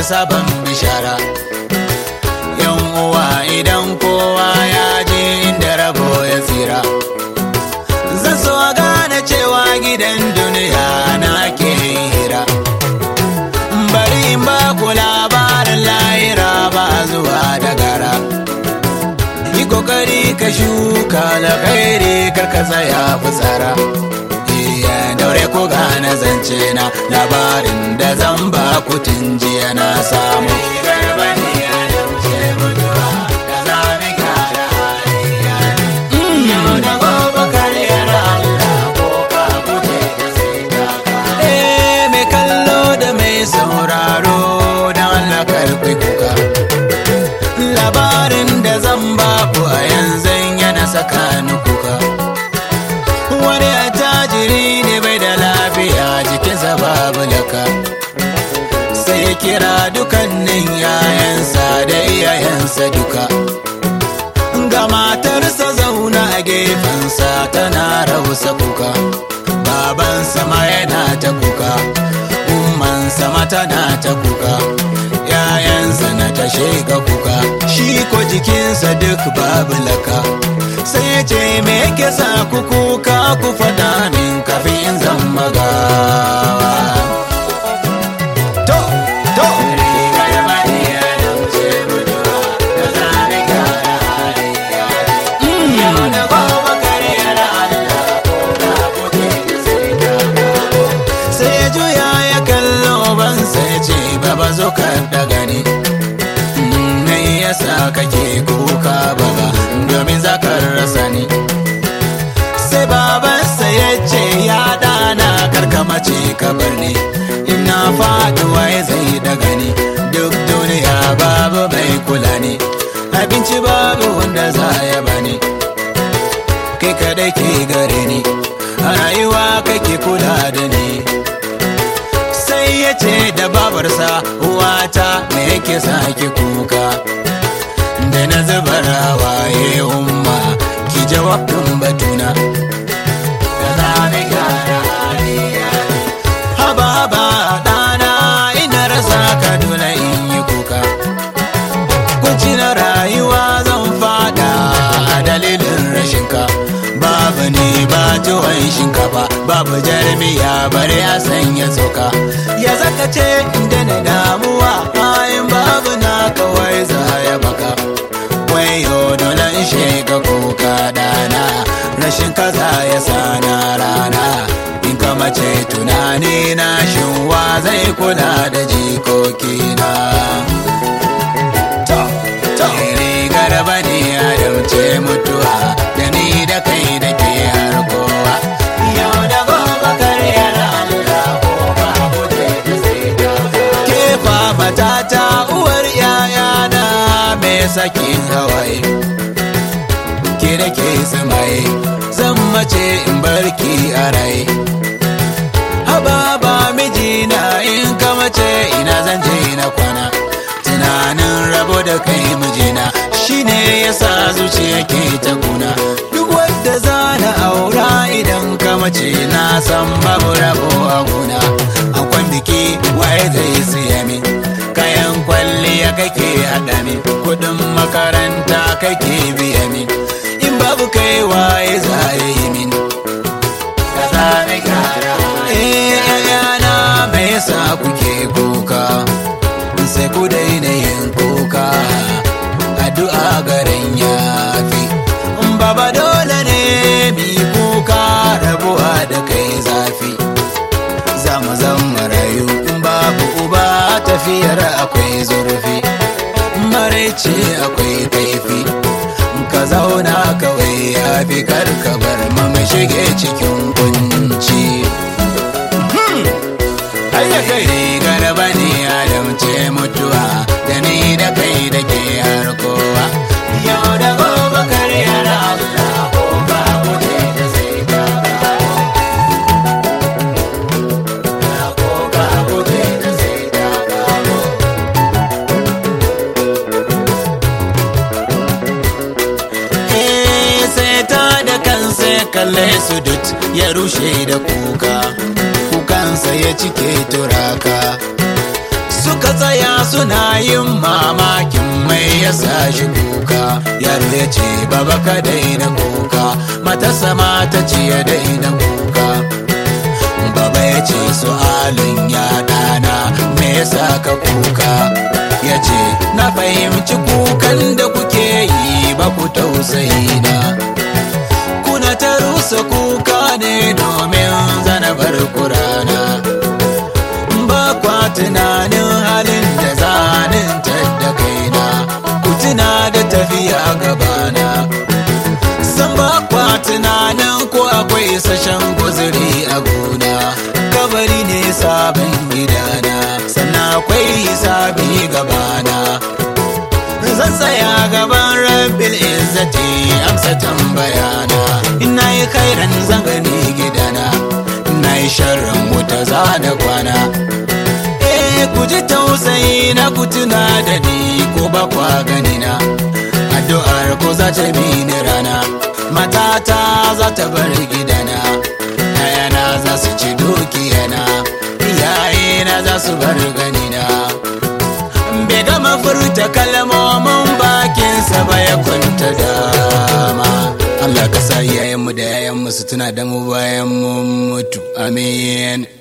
sabon bishara yan uwa idan kowa ya je inda rabo ya tsira zan so gane cewa gidan duniya na ke hira bari in ba ku labarin lahira ba zuwa da gara yi kokari ka shuka alkhairi karka tsaya fitsara iya daure ku gane zance na labarin da zan ba ku tun jiya na samu Eh, mai kallo da mai sauraro don Allah karɓi kuka labarin da zan ba ku a yanzu yana saka ni kuka wani attajiri ne bai da lafiya jikinsa babu laka sai ya kira dukannin yayansa da iyayensa duka ga matarsa zauna a gefensa tana rausa kuka baban sama yana ta kuka umman sama tana ta kuka yayansa na ta sheka kuka shi ko jikinsa duk babu laka sai ya ce me yake sa ku kuka ku faɗa min kafin zan magawa to to sai ya juya ya kallo ban sai ce baba zo ka daga ni ne yasa kake kuka baba domin za ka rasa ni sai babansa ya ce ya dana karkamace ka bar ni ina faduwa ya zai daga ni duk duniya babu mai kula ni abinci babu wanda za ya bani kai kadai ke gare ni a rayuwa kake kula da ni sai ya ce da babarsa uwata me yake sake kuka da na zubar hawaye umma ki jawabin batuna haba haba ɗana ina rasa ka dole in yi kuka kunci na rayuwa zan fada a dalilin rashinka babu ne ba tuwon shinkafa babu jarmiya bari a sanya tsoka ya zaka ce inda na damuwa bayan babu na kawai za ya baka wayo dole in sheka kuka dana rashin kaza ya sana rana in ka mace tunani na shin wa zai kula da jikokina to to rigar bani adam ce mutuwa da ni da kai da ke har kowa yau da gobe karyar Allah ko ba guje da sai ka ke fa matata uwar yayana me sakin hawaye ke da ke samaye zan mace in barki a rai haba ba mijina in ka mace ina zan je na kwana tunanin rabo da kai mijina shine yasa zuciya ke ta kuna duk wadda zana aura idan ka mace na san babu rabo a gona akwai biki waye zai siya min kayan kwalliya kake haɗa min kudin makaranta kake biya min in babu kai waye za yi min ka zame gyara eh yana me yasa kuke kuka sai ku daina yin kuka addu'a garin yafi baba dole ne mi kuka rabuwa da kai zafi za mu zama rayu in babu uba tafiyar akwai zurfi maraice akwai kaifi ka zauna kawai ya fi karka bar mu shige cikin kunci Hayya kai rigar bani Adam ce mutuwa da ni da kai da ke har kowa. Yau da gobe karyar Allah ko ba guje da sai ka gano. Ko ba guje da sai ka gano. Eh, sai ta da kansa ya kalle su dut ya rushe da kuka kukansa ya cike turaka suka tsaya suna yin mamakin mai ya sa shi kuka yaro ya ce baba ka daina kuka matasa mata ce ya daina kuka baba ya ce su'alin ya dana me yasa ka kuka ya ce na fahimci kukan da kuke yi ba ku tausayi na kuna ta rusa kuka ne domin zanabar kurana ba kwa tunanin halin da zanin da kaina ku tuna da tafiya gabana san ba kwa tunanin ko akwai sashen guzuri a gona kabari ne sabon gidana sannan akwai sabi gabana zan tsaya gaban rabbil izzati amsa tambayana ina yi kairan zan gani gidana ina yi sharrin wuta za da kwana eh ku ji tausayi na ku tuna da ni ko ba kwa gani na addu'ar ko za ta bi ni rana matata za ta bar gidana ayana za su ci dukiyana iyayena za su bar ganina bai gama furta kalmomin bakinsa ba ya kwanta dama Allah ka sa iyayenmu da yayanmu su tuna da mu bayan mun mutu amin